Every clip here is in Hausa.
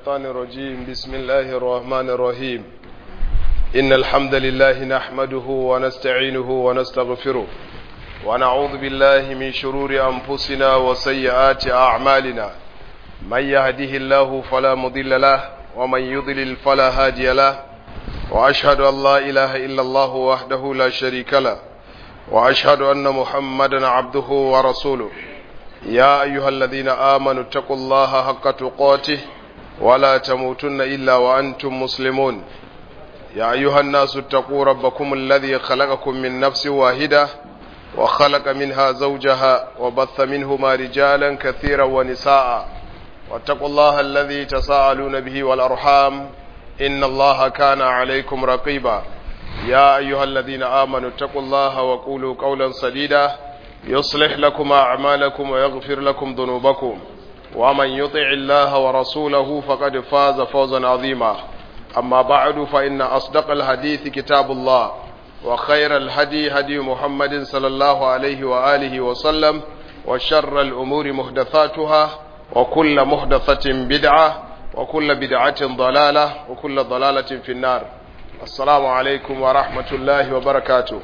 الشيطان الرجيم بسم الله الرحمن الرحيم إن الحمد لله نحمده ونستعينه ونستغفره ونعوذ بالله من شرور أنفسنا وسيئات أعمالنا من يهده الله فلا مضل له ومن يضلل فلا هادي له وأشهد أن لا إله إلا الله وحده لا شريك له وأشهد أن محمدا عبده ورسوله يا أيها الذين آمنوا اتقوا الله حق تقاته ولا تموتن إلا وأنتم مسلمون يا أيها الناس اتقوا ربكم الذي خلقكم من نفس واحدة وخلق منها زوجها وبث منهما رجالا كثيرا ونساء واتقوا الله الذي تساءلون به والأرحام إن الله كان عليكم رقيبا يا أيها الذين آمنوا اتقوا الله وقولوا قولا سديدا يصلح لكم أعمالكم ويغفر لكم ذنوبكم ومن يطع الله ورسوله فقد فاز فوزا عظيما أما بعد فإن أصدق الحديث كتاب الله وخير الهدي هدي محمد صلى الله عليه وآله وسلم وشر الأمور محدثاتها وكل محدثة بدعة وكل بدعة ضلالة وكل ضلالة في النار السلام عليكم ورحمة الله وبركاته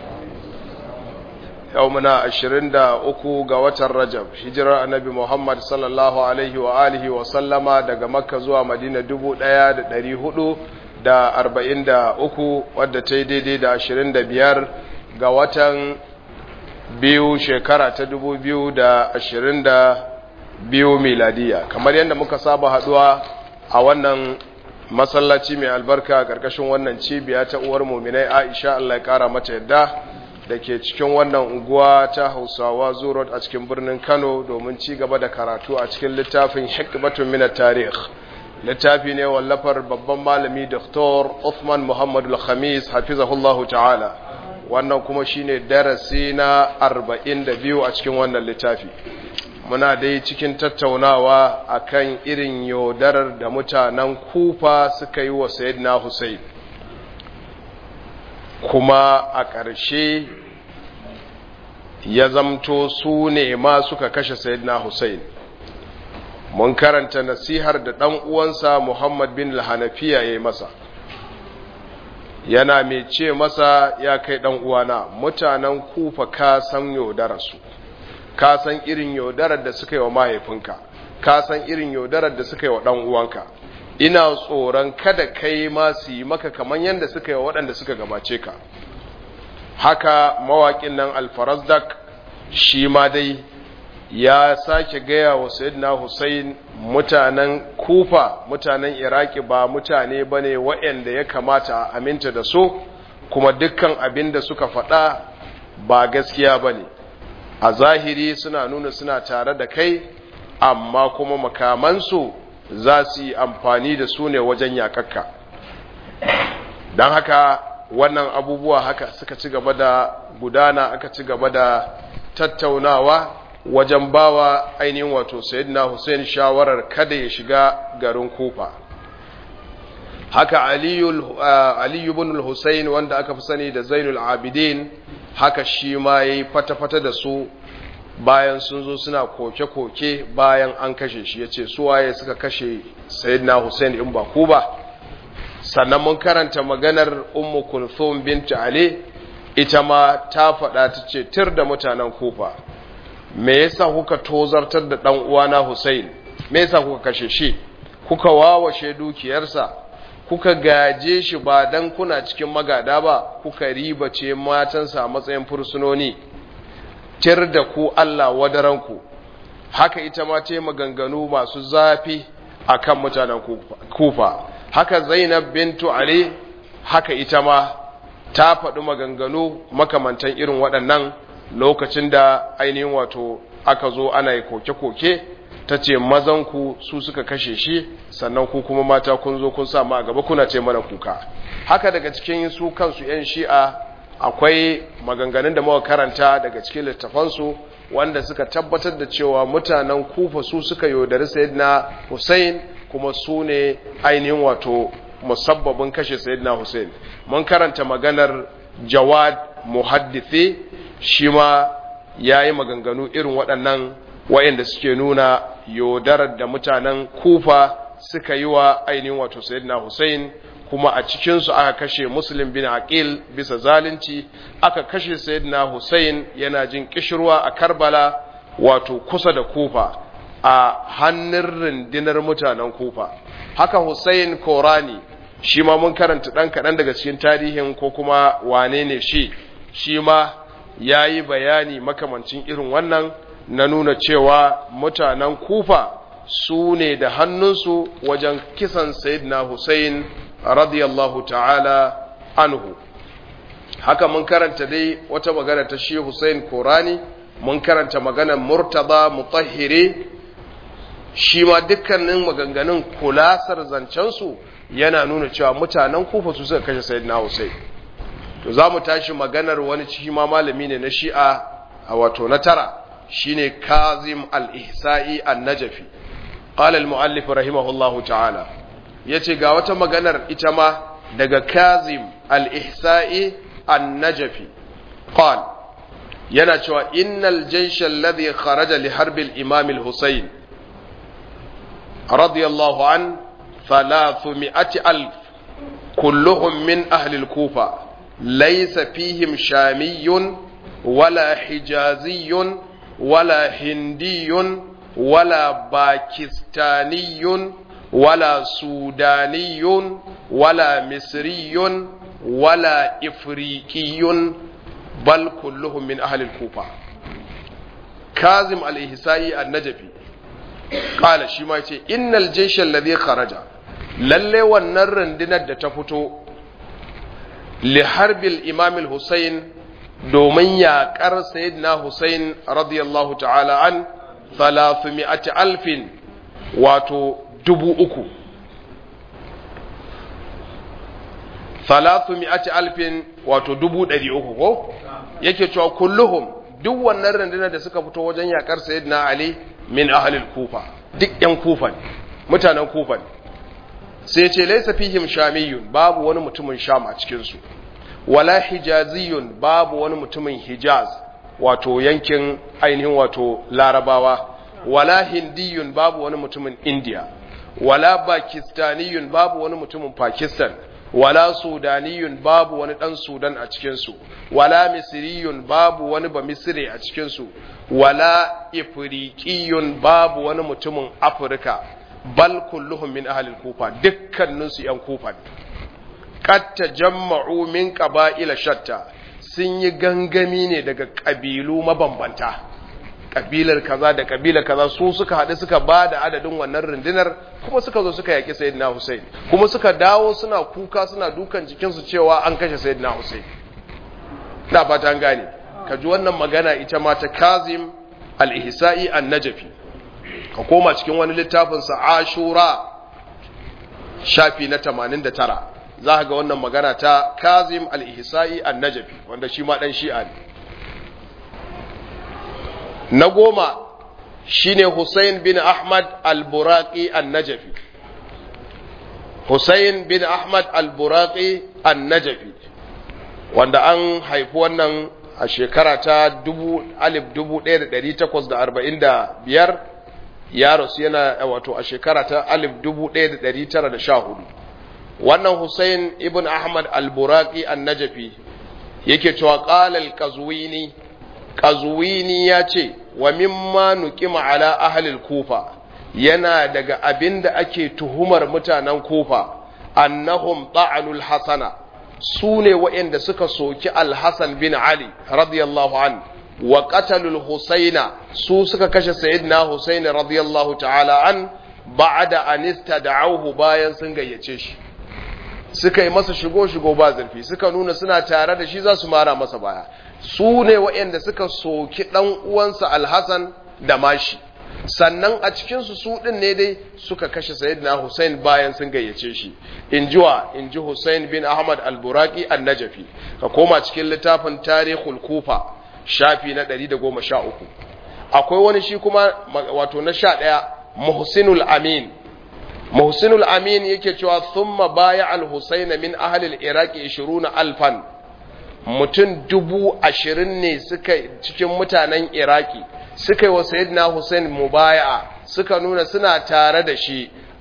يومنا عشرين دا أكو قوة الرجب هجرة النبي محمد صلى الله عليه وآله وسلم دا مكة زوا مدينة دبو دايا دا داري هدو da arba'in da uku wadda ta yi daidai da ashirin da biyar ga watan biyu shekara ta dubu biyu da ashirin da biyu miladiya kamar yadda muka saba haduwa a wannan masallaci mai albarka karkashin wannan cibiya ta uwar muminai aisha allah ya kara mata yadda da ke cikin wannan unguwa ta hausawa zurot a cikin birnin kano domin ci gaba da karatu a cikin littafin hikmatun minar tarih littafi ne wallafar babban malami Dr. Uthman Muhammadu Al-Khamis hafizahullahu ta'ala wannan kuma shine darasi na 42 a cikin wannan littafi muna dai cikin tattaunawa akan irin yaudarar da mutanen kufa suka yi wa sayyidina Hussein kuma a ƙarshe ya zamto su ne ma suka kashe sayyidina Hussein mun karanta nasihar da ɗan uwansa Muhammad bin al-Hanafiya ya yi masa yana mai ce masa ya kai ɗan uwana mutanen kufa ka san yaudararsu ka san irin yaudarar da suka yi wa mahaifinka ka san irin yaudarar da suka yi wa ɗan uwanka ina tsoron kada kai ma su yi maka kamar yadda suka yi wa waɗanda suka gabace ka haka mawaƙin nan alfarazdak shi ma dai ya sake gaya wa sayyidina Hussein mutanen Kufa mutanen Iraki ba mutane bane waɗanda ya kamata a aminta da su kuma dukkan abin da suka faɗa ba gaskiya bane a zahiri suna nuna suna tare da kai amma kuma makamansu za su yi amfani da su ne wajen yakakka don haka wannan abubuwa haka suka ci gaba da gudana aka ci gaba da tattaunawa wajen bawa ainihin wato sayyidina Hussein shawarar kada ya shiga garin Kufa haka Aliyu ibn Hussein wanda aka fi sani da Zainul Abidin haka shi ma yayi fata-fata da su bayan sun zo suna koke-koke bayan an kashe shi yace su waye suka kashe sayyidina Hussein in ba ku ba sannan mun karanta maganar Ummu Kulthum bint Ali ita ma ta faɗa ta ce tir da mutanen Kufa me yasa kuka tozartar da dan uwana Hussein me yasa kuka kashe shi kuka wawashe dukiyarsa kuka gaje shi ba dan kuna cikin magada ba kuka ribace matansa a matsayin fursunoni tir da ku Allah wadaranku haka ita ma ce maganganu masu zafi akan mutanen kufa haka Zainab bintu Ali haka ita ma ta faɗi maganganu makamantan irin waɗannan lokacin da ainihin wato aka zo ana yi koke-koke ta ce mazanku su suka kashe shi sannan ku kuma mata kun zo kun sa ma a gaba kuna ce mana kuka haka daga cikin su kansu 'yan shi'a akwai maganganun da muka karanta daga cikin littafansu wanda suka tabbatar da cewa mutanen kufa su suka yaudari sayyidina Hussein kuma su ne ainihin wato musabbabin kashe sayyidina Hussein mun karanta maganar Jawad muhaddithi shi ma yayi maganganu irin waɗannan wayanda suke nuna yaudarar da mutanen kufa suka yi wa ainihin wato sayyidina Hussein kuma a cikinsu aka kashe Muslim bin Aqil bisa zalunci aka kashe sayyidina Hussein yana jin kishirwa a Karbala wato kusa da Kufa a hannun rundunar mutanen Kufa haka Hussein Korani shi ma mun karanta dan kaɗan daga cikin tarihin ko kuma wane ne shi shi ma ya yi bayani makamancin irin wannan na nuna cewa mutanen Kufa su ne da hannunsu wajen kisan Sayyidina Hussein radiyallahu ta'ala anhu haka mun karanta dai wata magana ta shi Hussein Korani mun karanta maganar Murtaza Mutahhiri shi ma dukkanin maganganun kulasar zancensu yana nuna cewa mutanen Kufa su suka kashe Sayyidina Hussein to za mu tashi maganar wani ciki ma malami ne na Shi'a a wato na tara shine Kazim al-Ihsa'i an-Najafi qala al-muallif rahimahullahu ta'ala yace ga wata maganar ita ma daga Kazim al-Ihsa'i an-Najafi qala yana cewa innal jaysh alladhi kharaja li harbi al-imam al-Husayn radiyallahu an 300 alf كلهم من أهل الكوفة ليس فيهم شامي ولا حجازي ولا هندي ولا باكستاني ولا سوداني ولا مصري ولا إفريقي بل كلهم من أهل الكوفة كاظم الإحسائي النجفي قال شما إن الجيش الذي خرج lalle wannan rundunar da ta fito li harbil imam al-Husayn domin yaƙar sayyidina Husayn radiyallahu ta'ala an 300 alfin wato dubu uku 300 alfin wato dubu ɗari uku ko yake cewa kulluhum duk wannan rundunar da suka fito wajen yaƙar sayyidina Ali min ahlil kufa duk yan kufa ne mutanen kufa ne sai ce laisa fihim shamiyun babu wani mutumin sham a cikinsu wala hijaziyun babu wani mutumin hijaz wato yankin ainihin wato larabawa wala hindiyun babu wani mutumin india wala pakistaniyun babu wani mutumin pakistan wala sudaniyun babu wani dan sudan a cikinsu wala misriyun babu wani ba misri a cikinsu wala ifriqiyun babu wani mutumin afirka bal kulluhum min ahli kufa dukkaninsu yan kufa ne qad tajamma'u min qaba'ila shatta sun yi gangami ne daga kabilu mabambanta kabilar kaza da kabilar kaza su suka haɗu suka ba da adadin wannan rundunar kuma suka zo suka yaƙi sayyidina Hussein kuma suka dawo suna kuka suna dukan jikinsu cewa an kashe sayyidina Hussein na fata an gane ka ji wannan magana ita ma ta Kazim al-Ihsa'i an-Najfi ka koma cikin wani littafinsa ashura shafi na 89 za ka ga wannan magana ta kazim al-ihsa'i an-najfi wanda shi ma dan shi'a ne na goma shine Hussein bin Ahmad al-Buraqi an-Najfi Hussein bin Ahmad al-Buraqi an-Najfi wanda an haifi wannan a shekara ta 1845 ya rasu yana wato a shekara ta 1914 wannan Hussein ibn Ahmad al-Buraqi an-Najfi yake cewa qala al-Qazwini Qazwini ya ce wa mimma nuqima ala ahli al-Kufa yana daga abinda ake tuhumar mutanen Kufa annahum ta'anul hasana su ne waɗanda suka soki al-Hasan bin Ali radiyallahu anhu wa qatalul husaina su suka kashe sayyidina husaini radiyallahu ta'ala an ba'da an istada'uhu bayan sun gayyace shi suka yi masa shigo shigo ba zurfi suka nuna suna tare da shi za su mara masa baya su ne waɗanda suka soki dan uwansa alhasan da mashi sannan a cikin su su din ne dai suka kashe sayyidina husain bayan sun gayyace shi injiwa inji husain bin ahmad al-buraqi an-najfi ka koma cikin littafin tarihul kufa shafi na ɗari da goma sha uku akwai wani shi kuma wato na sha ɗaya muhsinul amin muhsinul amin yake cewa thumma baya al-husayn min ahli al-iraqi 20 alfan mutum dubu ashirin ne suka cikin mutanen iraki suka yi wa sayyidina husayn mubaya'a suka nuna suna tare da shi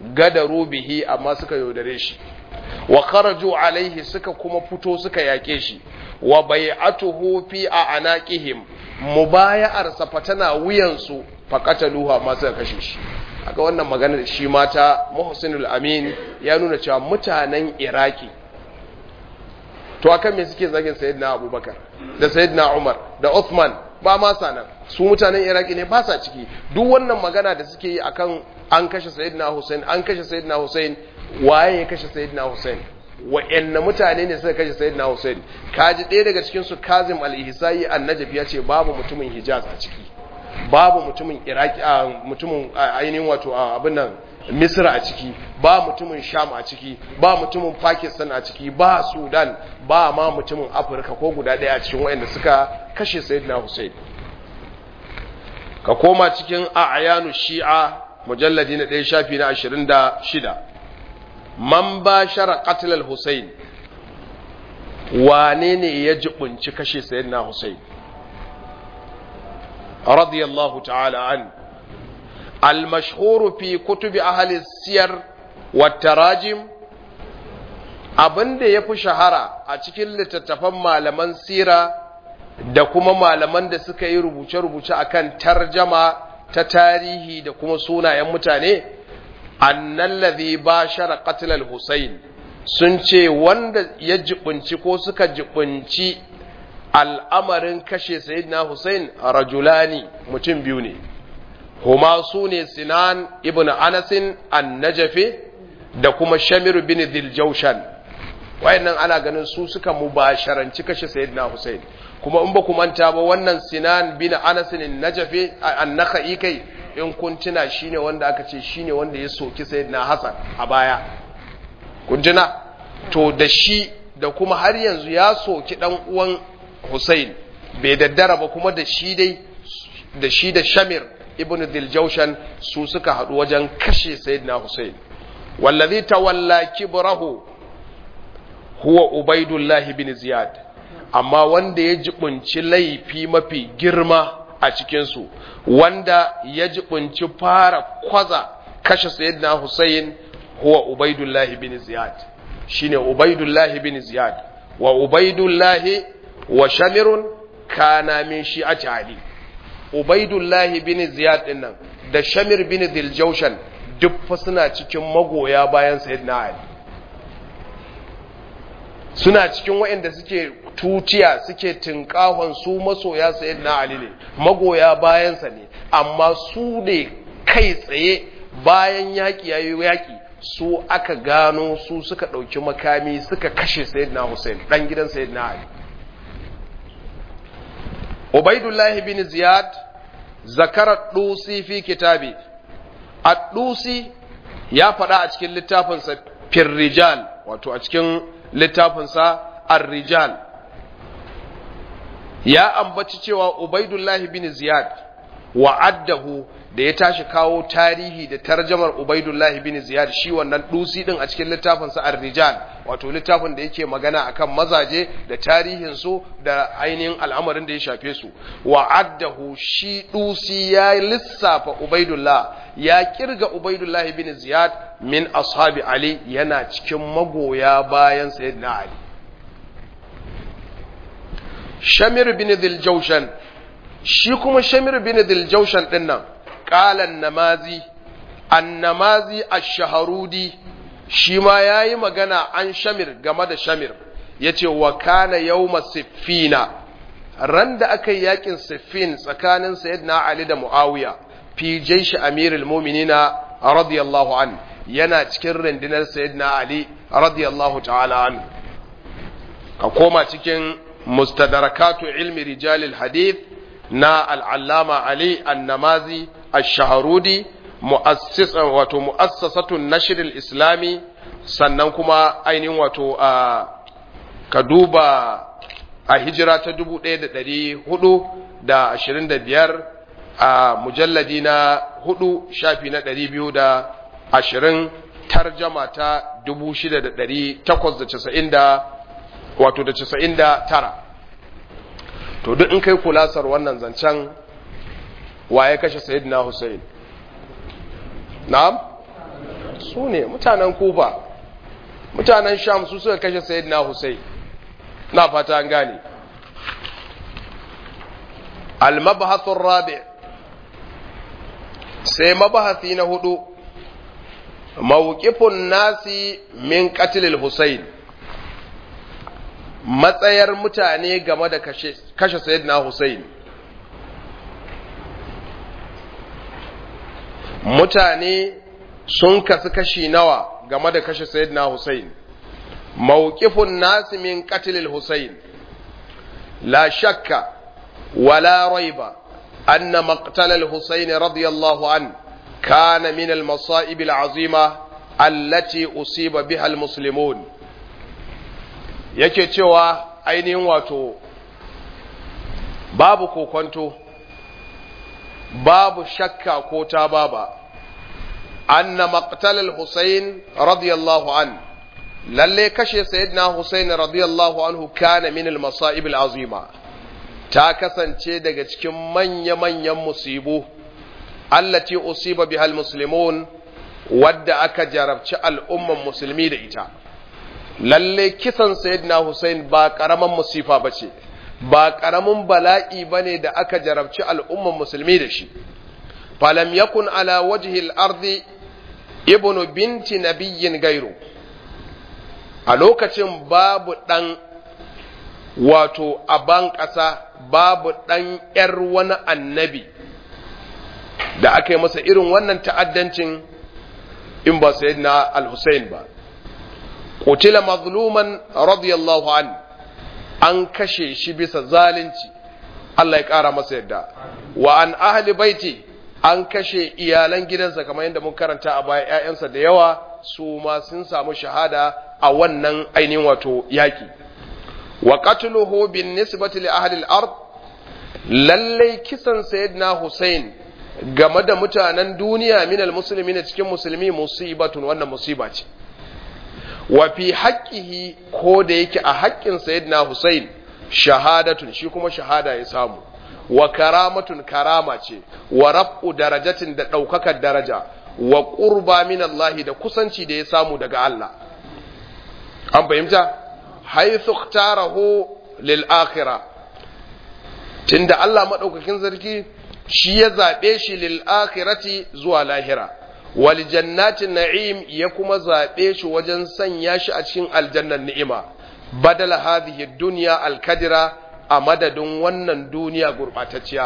gadaru bihi amma suka yaudare shi wa kharaju alaihi suka kuma fito suka yake shi wa bai'atuhu fi a'naqihim mubaya'ar sa fatana wuyansu faqataluhu amma suka kashe shi aka wannan maganar shi mata Muhsinul Amin ya nuna cewa mutanen Iraki to akan me suke zagin Sayyidina Abubakar da Sayyidina Umar da Uthman ba ma sanan su mutanen Iraki ne ba sa ciki duk wannan magana da suke yi akan an kashe Sayyidina Hussein an kashe Sayyidina Hussein waye ya kashe Sayyidina Hussein wa'anne mutane ne suka kashe Sayyidina Hussein kaji ɗaya daga cikin su Kazim al-Ihsai an-Najaf ya ce babu mutumin Hijaz a ciki babu mutumin Iraki a mutumin ainihin wato abin nan Misra a ciki ba mutumin Sham a ciki ba mutumin Pakistan a ciki ba Sudan ba ma mutumin Afirka ko guda ɗaya a cikin wa'anda suka kashe Sayyidina Hussein ka koma cikin a'yanu Shi'a mujalladi na ɗaya shafi na ashirin da shida man ba shara ƙatilar Hussein wane ne ya jibunci kashe sayyidina Hussein radiyallahu ta'ala an al-mashhuru fi kutubi ahli siyar wa tarajim abinda ya fi shahara a cikin littattafan malaman sira da kuma malaman da suka yi rubuce-rubuce akan tarjama ta tarihi da kuma sunayen mutane annallazi bashara qatl al-Husayn sun ce wanda ya jibunci ko suka jibunci al'amarin kashe sayyidina Husayn rajulani mutum biyu ne huma su ne Sinan ibn Anas an-Najafi da kuma Shamir bin Dhiljawshan wayannan ana ganin su suka mubasharanci kashe sayyidina Husayn kuma in ba ku manta ba wannan Sinan bin Anas an-Najafi an-Nakhai kai in kun tuna shine wanda aka ce shine wanda ya soki sayyidina Hassan a baya kun tuna to da shi da kuma har yanzu ya soki dan uwan Hussein bai daddara ba kuma da shi dai da shi da Shamir ibn Diljawshan su suka haɗu wajen kashe sayyidina Hussein wallazi tawalla kibrahu huwa Ubaidullah bin Ziyad amma wanda ya jibunci laifi mafi girma a cikinsu wanda ya jibunci fara kwaza kashe sayyidina Hussein huwa Ubaidullah bin Ziyad shine Ubaidullah bin Ziyad wa Ubaidullah wa Shamirun kana min shi'ati Ali Ubaidullah bin Ziyad dinnan da Shamir bin Diljawshan duk fa suna cikin magoya bayan sayyidina Ali suna cikin waɗanda suke tutiya suke tinkahon su masoya sayyidina Ali ne magoya bayansa ne amma su ne kai tsaye bayan yaƙi yayi yaƙi su aka gano su suka ɗauki makami suka kashe sayyidina Hussein ɗan gidan sayyidina Ali Ubaidullahi bin Ziyad zakara dusi fi kitabi ad-dusi ya faɗa a cikin littafinsa firrijal wato a cikin littafinsa ar-rijal ya ambaci cewa Ubaidullahi bin Ziyad wa'addahu da ya tashi kawo tarihi da tarjamar Ubaidullahi bin Ziyad shi wannan dusi din a cikin littafin sa Ar-Rijal wato littafin da yake magana akan mazaje da tarihin su da ainihin al'amarin da ya shafe su wa'addahu shi dusi ya lissafa Ubaidullah ya kirga Ubaidullahi bin Ziyad min ashabi Ali yana cikin magoya bayan Sayyidina Ali Shamir bin Dhiljawshan shi kuma Shamir bin Dhiljawshan din nan qalan namazi annamazi ash-shahrudi shi ma yayi magana an Shamir game da Shamir yace wa kana yawma siffina ran da aka yi yakin siffin tsakanin sayyidina Ali da Muawiya fi jaysh amirul mu'minina radiyallahu an yana cikin rundunar sayyidina Ali radiyallahu ta'ala an ka koma cikin mustadrakatu ilmi rijalil hadith na al'allama Ali annamazi ash-shaharudi mu'assis wato mu'assasatun nashr islami sannan kuma ainihin wato a ka duba a hijira ta 1425 a mujalladi na 4 shafi na 220 tarjama ta 6890 wato da 99 to duk in kai kulasar wannan zancen waye kashe sayyidina Hussein na'am su ne mutanen kufa mutanen sham su suka kashe sayyidina Hussein na fata an gane al-mabhath ar-rabi sai mabahasi na hudu mawqifun nasi min qatl al-Husayn matsayar mutane game da kashe kashe sayyidina Hussein mutane sun kasu kashi nawa game da kashe sayyidina Hussein mawqifun nasi min qatl al-Husayn la shakka wala raiba أن مقتل الحسين رضي الله عنه كان من المصائب العظيمة التي أصيب بها المسلمون yake cewa ainihin wato babu kokonto babu shakka ko ta baba anna maqtal al-Husayn radiyallahu an lalle kashe sayyidina Husayn radiyallahu anhu kana min al-masa'ib al-azima ta kasance daga cikin manya-manyan musibu allati usiba bihal muslimun wadda aka jarabci al'umman musulmi da ita lalle kisan sayyidina Hussein ba karaman musifa bace ba karamin bala'i bane da aka jarabci al'umman musulmi da shi falam yakun ala wajhi al-ardi ibnu binti nabiyyin gairu a lokacin babu dan wato a ban ƙasa babu ɗan ‘yar wani annabi da aka yi masa irin wannan ta'addancin in ba sai na al-Hussein ba. Kutila mazluman radiyallahu an an kashe shi bisa zalunci, Allah ya ƙara masa yadda, wa an ahli baiti an kashe iyalan gidansa kamar yadda mun karanta a baya ‘ya'yansa da yawa su ma sun samu shahada a wannan ainihin wato yaƙi. wa qatluhu bin nisbati li ahli al-ard lalle kisan sayyidina Hussein game da mutanen duniya min al-muslimin cikin musulmi musibatun wannan musiba ce wa fi haqqihi ko da yake a haƙƙin sayyidina Hussein shahadatun shi kuma shahada ya samu wa karamatun karama ce wa raf'u darajatin da ɗaukakar daraja wa qurba min Allah da kusanci da ya samu daga Allah an fahimta haithu ikhtarahu lil akhirah tunda Allah madaukakin sarki shi ya zabe shi lil akhirati zuwa lahira wal jannatin na'im ya kuma zabe shi wajen sanya shi a cikin aljannan ni'ima badala hadhihi dunya al kadira a madadin wannan duniya gurbatacciya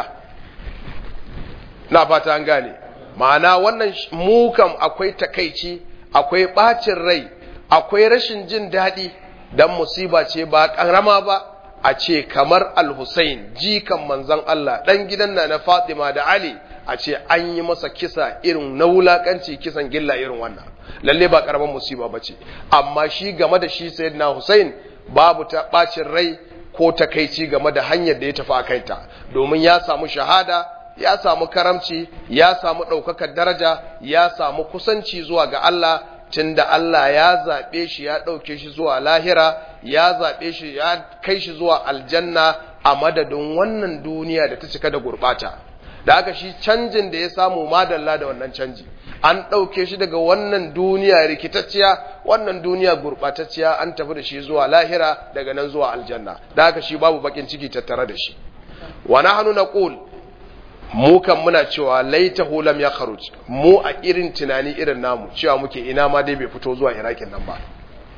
na fata an gane ma'ana wannan mu kam akwai takaici akwai bacin rai akwai rashin jin daɗi dan musiba ce ba ƙarama ba a ce kamar al-Hussein jikan manzon Allah dan gidan na na Fatima da Ali a ce an yi masa kisa irin na wulakanci kisan gilla irin wannan lalle ba ƙaramin musiba ba ce amma shi game da shi sayyidina Hussein babu ta bacin rai ko takaici game da hanyar da ya tafi a kaita domin ya samu shahada ya samu karamci ya samu ɗaukakar daraja ya samu kusanci zuwa ga Allah tunda Allah ya zaɓe shi ya ɗauke shi zuwa lahira ya zaɓe shi ya kai shi zuwa aljanna a madadin wannan duniya da ta cika da gurɓata da aka shi canjin da ya samu madalla da wannan canji an ɗauke shi daga wannan duniya rikitacciya wannan duniya gurɓatacciya an tafi da shi zuwa lahira daga nan zuwa aljanna da aka shi babu bakin ciki tattare da shi wa nahnu naqul mu kan muna cewa laitahu lam ya kharuj mu a irin tunani irin namu cewa muke ina ma dai bai fito zuwa irakin nan ba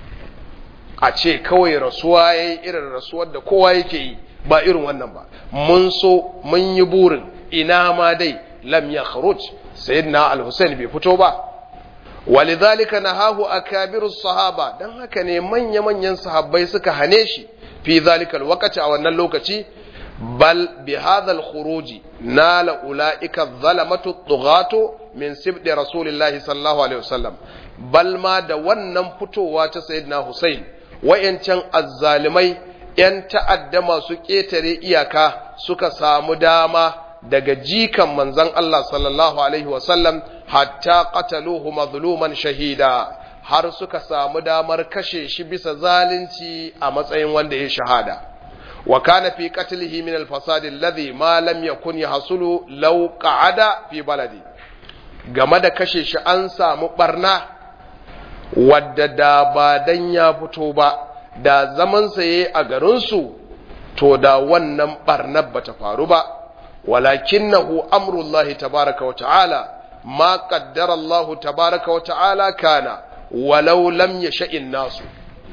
a ce kawai rasuwa yayi irin rasuwar da kowa yake yi ba irin wannan ba mun so mun yi burin ina ma dai lam ya kharuj sayyidina al-husayn bai fito ba walidhalika nahahu akabiru sahaba dan haka ne manya manyan sahabbai suka hane shi fi zalika al-waqti a wannan lokaci بل بهذا الخروج نال أولئك الظلمة الطغاة من سبط رسول الله صلى الله عليه وسلم بل ما da wannan fitowa ta sayyidina Hussein wayancan azzalimai yan ta'adda masu ƙetare iyaka suka samu dama daga jikan manzon Allah sallallahu alaihi wasallam hatta qataluhu mazluman shahida har suka samu damar kashe shi bisa zalunci a matsayin wanda ya shahada وكان في قتله من الفساد الذي ما لم يكن يحصل لو قعد في بلدي game da kashe shi an samu barna wadda da ba dan ya fito ba da zaman saye a garinsu to da wannan barnar bata faru ba walakinahu amrullahi tabaraka wa ta'ala ma qaddara Allah tabaraka wa ta'ala kana walau lam yasha'in nasu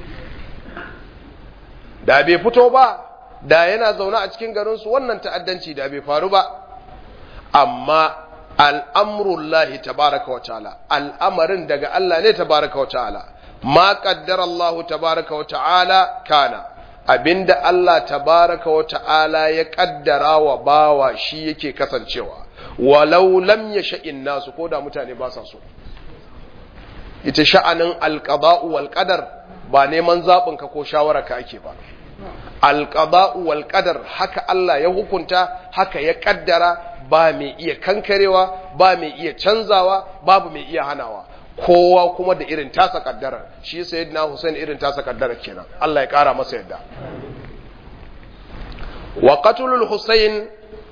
da bai fito ba da yana zaune a cikin garinsu wannan ta'addanci da bai faru ba amma al'amurullahi tabaraka wa ta'ala al'amarin daga Allah ne tabaraka wa ta'ala ma qaddara Allah tabaraka wa ta'ala kana abinda Allah tabaraka wa ta'ala ya kaddara wa bawa shi yake kasancewa walau lam yasha'in nasu ko da mutane ba sa so ita sha'anin alqada'u wal qadar ba neman zabin ka ko shawara ka ake ba alqada'u wal qadar haka Allah ya hukunta haka ya kaddara ba mai iya kankarewa ba mai iya canzawa babu mai iya hanawa kowa kuma da irin tasa kaddara shi sayyidina Hussein irin tasa kaddara kenan Allah ya kara masa yadda wa qatlul Hussein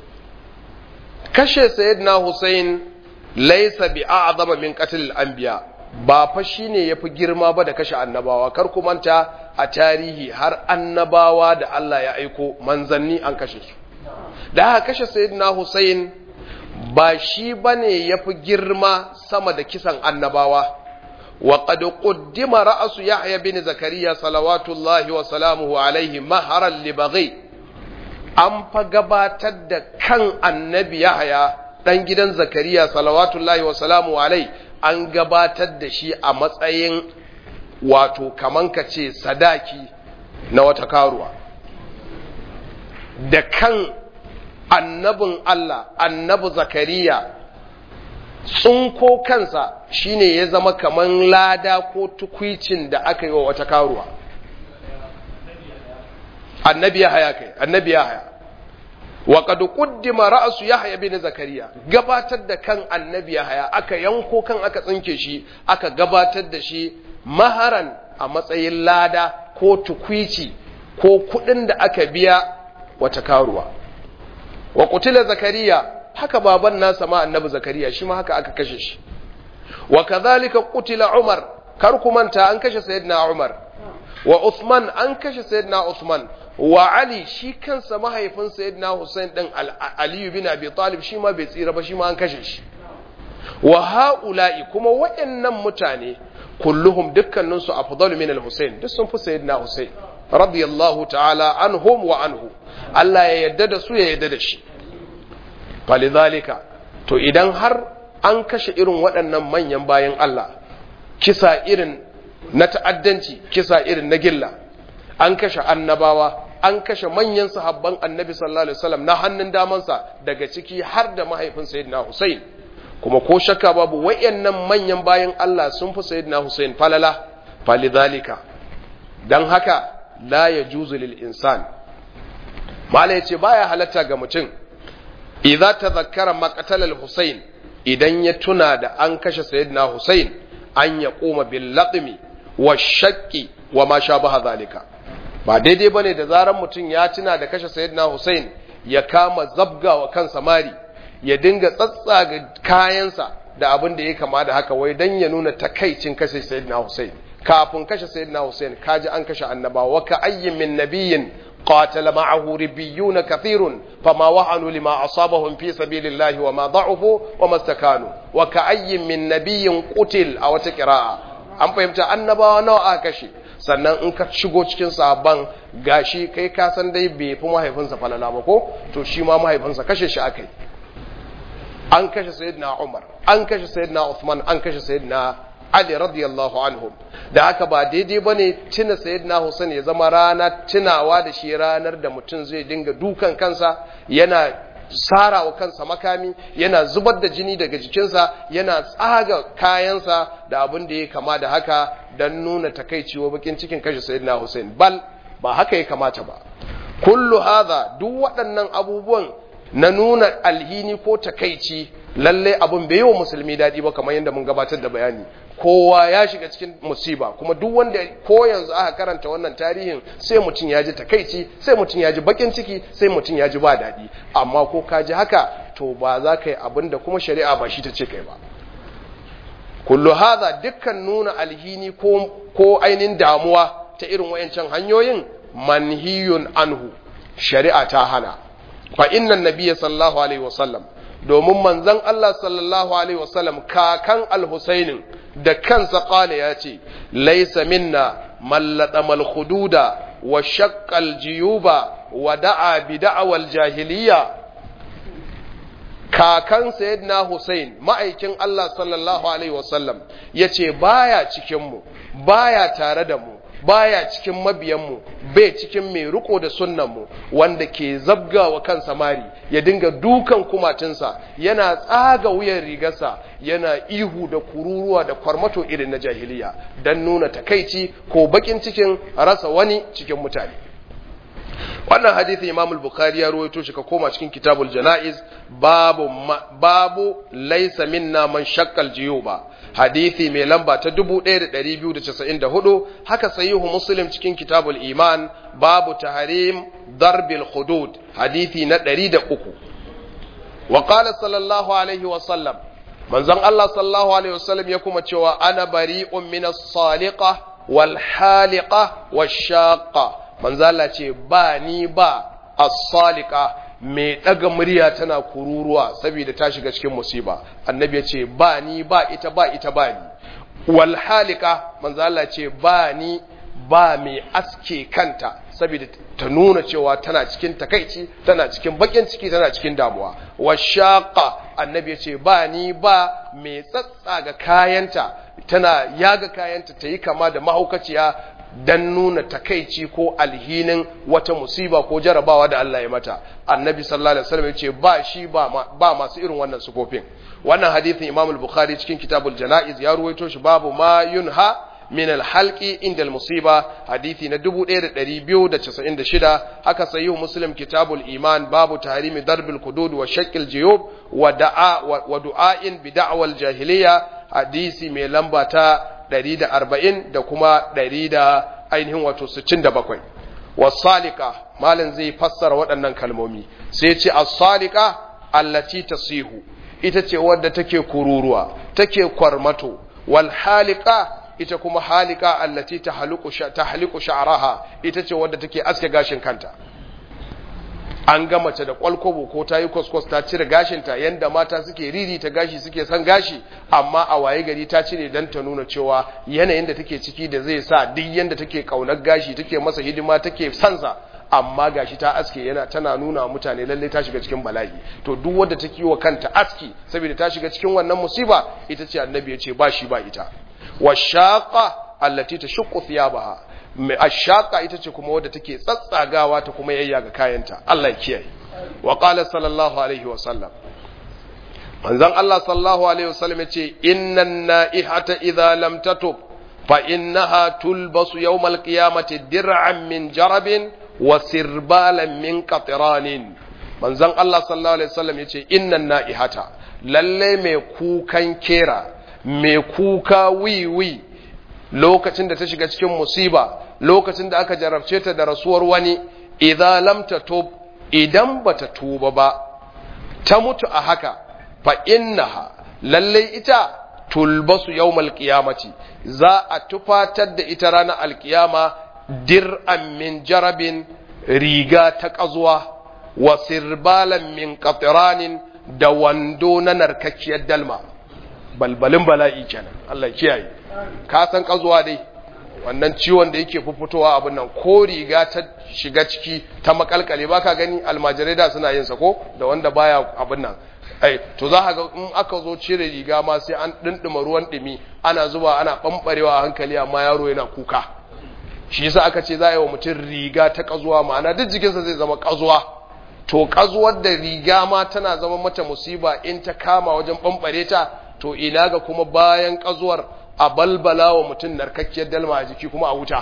kashe sayyidina Hussein laysa bi a'zama min qatl al-anbiya ba fa shine yafi girma ba da kashe annabawa kar ku manta a tarihi har annabawa da Allah ya aiko manzanni an kashe su da aka kashe sayyidina Hussein ba shi bane yafi girma sama da kisan annabawa wa qad quddima ra'su Yahya bin Zakariya salawatullahi wa salamuhu alaihi maharan li baghi an fa gabatar da kan annabi Yahya dan gidan Zakariya salawatullahi wa salamuhu alaihi an gabatar da shi a matsayin wato kaman ka ce sadaki na wata karuwa da kan annabin Allah annabi zakariya tsunko kansa shine ya zama kaman lada ko tukwicin da aka yi wa wata karuwa annabi ya haya kai annabi ya haya wa qad quddima ra'su yahya bin zakariya gabatar da kan annabi ya haya aka yanko kan aka tsinke shi aka gabatar da shi maharan a matsayin lada ko tukwici ko kudin da aka biya wata karuwa wa kutila zakariya haka baban nasa ma annabi zakariya shi ma haka aka kashe shi wa kadhalika kutila umar kar ku manta an kashe sayyidina umar wa usman an kashe sayyidina usman wa ali shi kansa mahaifin sayyidina husain din ali bin abi talib shi ma bai tsira ba shi ma an kashe shi wa haula'i kuma waɗannan mutane kulluhum dukkaninsu afdalu min al-husain duk sun fi sayyidina husain radiyallahu ta'ala anhum wa anhu Allah ya yadda da su ya yadda da shi falidhalika to idan har an kashe irin waɗannan manyan bayan Allah kisa irin na ta'addanci kisa irin na gilla an kashe annabawa an kashe manyan sahabban annabi sallallahu alaihi wasallam na hannun damansa daga ciki har da mahaifin sayyidina Hussein kuma ko shakka babu wayannan manyan bayan Allah sun fi sayyidina Hussein falala falidhalika dan haka la yajuzu lil insan mala yace baya halatta ga mutum idza tadhakkara maqtal al Hussein idan ya tuna da an kashe sayyidina Hussein an ya koma bil laqmi wa shaqqi wa ma shabaha zalika ba daidai bane da zaran mutum ya tuna da kashe sayyidina Hussein ya kama zabga wa kansa mari ya dinga tsatsaga kayansa da abin da ya kama da haka wai dan ya nuna takaicin kashe sayyidina Hussein kafin kashe sayyidina Hussein kaji an kashe annabawa wa ka ayyin min nabiyyin قاتل معه ربيون كثير فما وهنوا لما أصابهم في سبيل الله وما ضعفوا وما استكانوا وكأي من نبي قتل أو تقراء an fahimta annabawa nawa aka kashe sannan in ka shigo cikin sabon gashi kai ka san dai bai fi mahaifinsa falala ba ko to shi ma mahaifinsa kashe shi akai an kashe sayyidina Umar an kashe sayyidina Uthman an kashe sayyidina Ali radiyallahu anhum da haka ba daidai bane tuna sayyidina Hussein ya zama rana tunawa da shi ranar da mutum zai dinga dukan kansa yana sara wa kansa makami yana zubar da jini daga jikinsa yana tsaga kayansa da abin da ya kama da haka don nuna takaici wa bakin cikin kashe sayyidina Hussein bal ba haka ya kamata ba kullu hadha duk waɗannan abubuwan na nuna alhini ko takaici lalle abun bai yi wa musulmi daɗi ba kamar yadda mun gabatar da bayani kowa ya shiga cikin musiba kuma duk wanda ko yanzu aka karanta wannan tarihin sai mutum ya ji takaici sai mutum ya ji bakin ciki sai mutum ya ji ba daɗi amma ko ka ji haka to ba za ka yi abin da kuma shari'a ba shi ta ce kai ba kullu hadha dukkan nuna alhini ko ko ainin damuwa ta irin wayancan hanyoyin manhiyun anhu shari'a ta hana fa inna nabiyya sallallahu alaihi wasallam domin manzon Allah sallallahu alaihi wasallam kakan al-Husainin da kansa kala ya ce laisa minna mallada malhududa wa shakkal jiyuba wa da'a bi da'awal jahiliya kakan sayyidina Hussein ma'aikin Allah sallallahu alaihi wasallam yace baya cikin mu baya tare da mu baya cikin mabiyanmu bai cikin mai riko da sunnanmu wanda ke zabgawa kan samari ya dinga dukan kumatinsa yana tsaga wuyan rigarsa yana ihu da kururuwa da kwarmato irin na jahiliya don nuna takaici ko bakin cikin rasa wani cikin mutane wannan hadithi imam al-bukhari ya rawaito shi ka koma cikin kitabul janaiz babu babu laysa minna man shakkal jiyuba hadithi mai lamba ta 1294 haka sahihu muslim cikin kitabul iman babu tahrim darbil hudud hadithi na 103 wa qala sallallahu alaihi wa sallam manzon Allah sallallahu alaihi wa sallam ya kuma cewa ana bari'un min as-saliqa wal haliqa wash shaqa manzo Allah ce ba ni ba as-saliqa mai ɗaga murya tana kururuwa saboda ta shiga cikin musiba annabi ya ce ba ni ba ita ba ita ba ni wal halika manzo Allah ce ba ni ba mai aske kanta saboda ta nuna cewa tana cikin takaici tana cikin bakin ciki tana cikin damuwa washaqa annabi ya ce ba ni ba mai tsatsaga kayanta tana yaga kayanta ta yi kama da mahaukaciya dan nuna takaici ko alhinin wata musiba ko jarabawa da Allah ya mata annabi sallallahu alaihi wasallam yace ba shi ba ba masu irin wannan sufofin wannan hadithin Imam al-Bukhari cikin Kitabul Janaiz ya ruwaito shi babu ma yunha min al-halqi inda al-musiba hadithi na 1296 haka sahihu Muslim Kitabul Iman babu tahrimi darbil hudud wa shaqqil juyub wa da'a wa du'ain bi da'wal jahiliya hadisi mai lamba ta 140 da kuma 100 da ainihin wato 67 wasalika malin zai fassara waɗannan kalmomi sai ce as-salika allati tasihu ita ce wadda take kururuwa take kwarmato wal halika ita kuma halika allati tahliqu tahliqu sha'raha ita ce wadda take aske gashin kanta an ga mace da kwalkwabo ko ta yi kwaskwas ta cire gashinta yanda mata suke riri ta gashi suke son gashi amma a waye gari ta cire don ta nuna cewa yanayin da take ciki da zai sa duk yanda take kaunar gashi take masa hidima take sansa amma gashi ta aske yana tana nuna mutane lalle ta shiga cikin bala'i to duk wanda take wa kanta aski saboda ta shiga cikin wannan musiba ita ce annabi ya ce ba shi ba ita washaqa allati tashuqqu thiyabaha ashaka ita ce kuma wadda take tsatsagawa ta kuma yayya ga kayanta Allah ya kiyaye wa qala sallallahu alaihi wa sallam manzon Allah sallallahu alaihi wa sallam yace innan naihata idza lam tatub fa innaha tulbasu yawmal qiyamati dir'an min jarabin wa sirbalan min qatranin manzon Allah sallallahu alaihi wa sallam yace innan naihata lalle mai kukan kera mai kuka wiwi lokacin da ta shiga cikin musiba lokacin da aka jarabce ta da rasuwar wani idan lam tatub idan bata tuba ba ta mutu a haka fa innaha lalle ita tulbasu yawmal qiyamati za a tufatar da ita ranar alkiyama dir'an min jarabin riga ta kazuwa wa sirbalan min qatranin da wando na narkakkiyar dalma balbalin bala'i kenan Allah kiyaye ka san kazuwa dai wannan ciwon da yake fuffutowa abin nan ko riga ta shiga ciki ta makalkale baka gani almajirai da suna yin sa ko da wanda baya abin nan ai to za ka ga in aka zo cire riga ma sai an dindima ruwan dumi ana zuba ana bambarewa a hankali amma yaro yana kuka shi yasa aka ce za a yi wa mutum riga ta kazuwa ma'ana duk jikinsa zai zama kazuwa to kazuwar da riga ma tana zama mata musiba in ta kama wajen bambare ta to ina ga kuma bayan kazuwar a balbala wa mutum narkakkiyar dalma a jiki kuma a wuta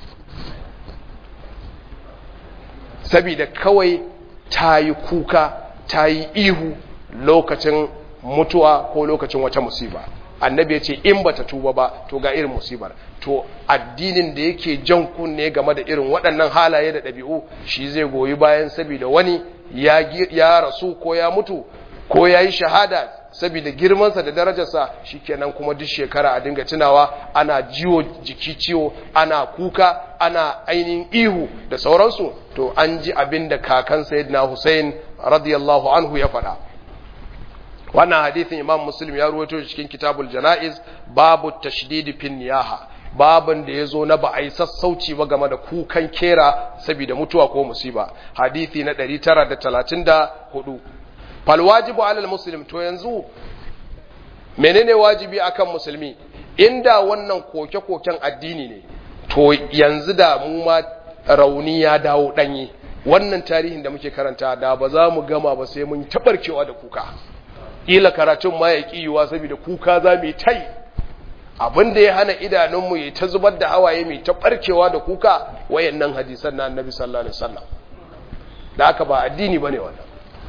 sabida kawai ta yi kuka ta yi ihu lokacin mutuwa ko lokacin wata musiba annabi ya ce in bata tuba ba to ga irin musibar to addinin da yake jan kunne game da irin waɗannan halaye da ɗabi'u shi zai goyi bayan sabida wani ya rasu ko ya mutu ko ya yi shahada saboda girmansa da darajarsa shikenan kuma duk shekara a dinga tunawa ana jiwo jiki ciwo ana kuka ana ainihin ihu da sauransu to an ji abin da kakan sayyidina Hussein radiyallahu anhu ya faɗa wannan hadithin imam muslim ya ruwaito cikin kitabul janaiz babu tashdidi fin niyaha babin da ya zo na ba a yi sassauci ba game da kukan kera saboda mutuwa ko musiba hadithi na 934 fal wajibu alal muslim to yanzu menene wajibi akan musulmi inda wannan koke-koken addini ne to yanzu da mu ma rauni ya dawo danye wannan tarihin da muke karanta da ba za mu gama ba sai mun tabarkewa da kuka kila karatun ma ya kiyuwa saboda kuka za mu yi tai abin da ya hana idanunmu ya ta zubar da hawaye mai ta barkewa da kuka wayannan hadisan na annabi sallallahu alaihi wasallam da aka ba addini bane wannan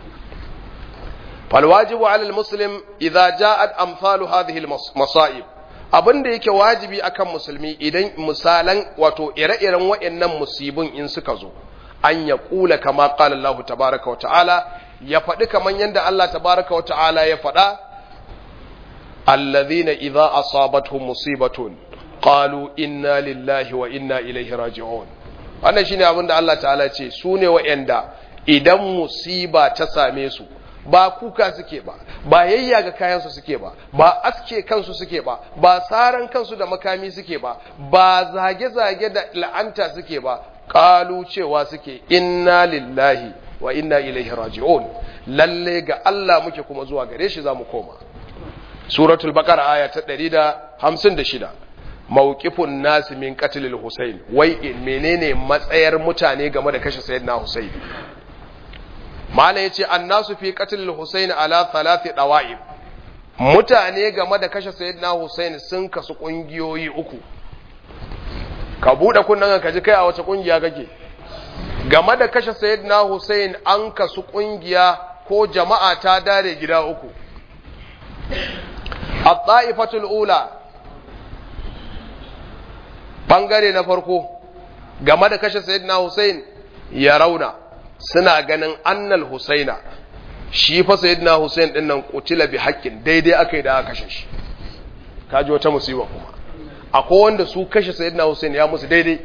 fal wajibu ala al muslim idza ja'at amsalu hadhihi al masa'ib abin da yake wajibi akan musulmi idan misalan wato ire-iren wayannan musibin in suka zo an ya kula kama qala Allah tabaaraka wa ta'ala ya faɗi kaman yanda Allah tabaaraka wa ta'ala ya faɗa الذين إذا أصابتهم مصيبة قالوا إنا لله وإنا إليه راجعون wannan shine abin da Allah ta'ala ce su ne wa'anda idan musiba ta same su ba kuka suke ba ba yayyaga kayansu suke ba ba aske kansu suke ba ba saran kansu da makami suke ba ba zage-zage da la'anta suke ba kalu cewa suke inna lillahi wa inna ilaihi raji'un lalle ga Allah muke kuma zuwa gare shi zamu koma suratul baqara aya ta 156 mawqifun nas min qatlil husayn wai menene matsayar mutane game da kashe sayyidina husayn mala yace annasu fi qatlil husayn ala thalathi dawa'ib mutane game da kashe sayyidina husayn sun kasu kungiyoyi uku ka bude kunnan ka ji kai a wace kungiya kake game da kashe sayyidina husayn an kasu kungiya ko jama'a ta dare gida uku at-ta'ifatul ula bangare na farko game da kashe sayyidina Hussein ya rauna suna ganin annal Husaina shi fa sayyidina Hussein din nan kutila bi haƙƙin daidai akai da aka kashe shi kaji wata musiba kuma akwai wanda su kashe sayyidina Hussein ya musu daidai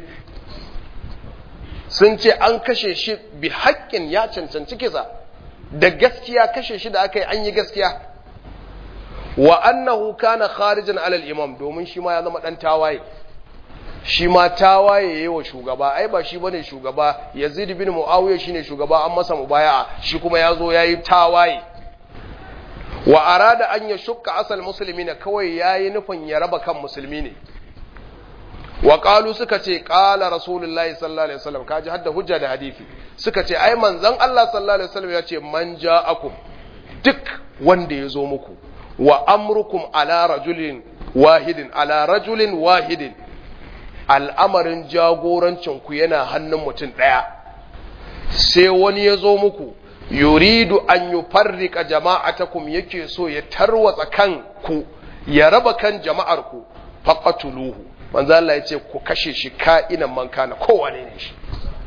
sun ce an kashe shi bi haƙƙin ya cancanci kisa da gaskiya kashe shi da aka yi an yi gaskiya wa annahu kana kharijan alal imam domin shi ma ya zama dan tawaye shi ma tawaye yayi wa shugaba ai ba shi bane shugaba Yazid bin Muawiya shine shugaba an masa mubaya'a shi kuma yazo yayi tawaye wa arada an yashukka asal muslimina kawai yayi nufin ya raba kan musulmi ne wa qalu suka ce qala rasulullahi sallallahu alaihi wasallam kaji hadda hujja da hadisi suka ce ai manzon Allah sallallahu alaihi wasallam ya ce man ja'akum duk wanda ya zo muku wa amrukum ala rajulin wahidin ala rajulin wahidin al'amarin jagorancinku yana hannun mutum ɗaya sai wani ya zo muku yuridu an yi farrika jama'atakum yake so ya tarwatsa kan ku ya raba kan jama'arku faƙatuluhu manzo Allah ya ce ku kashe shi ka'inan man kana kowane ne shi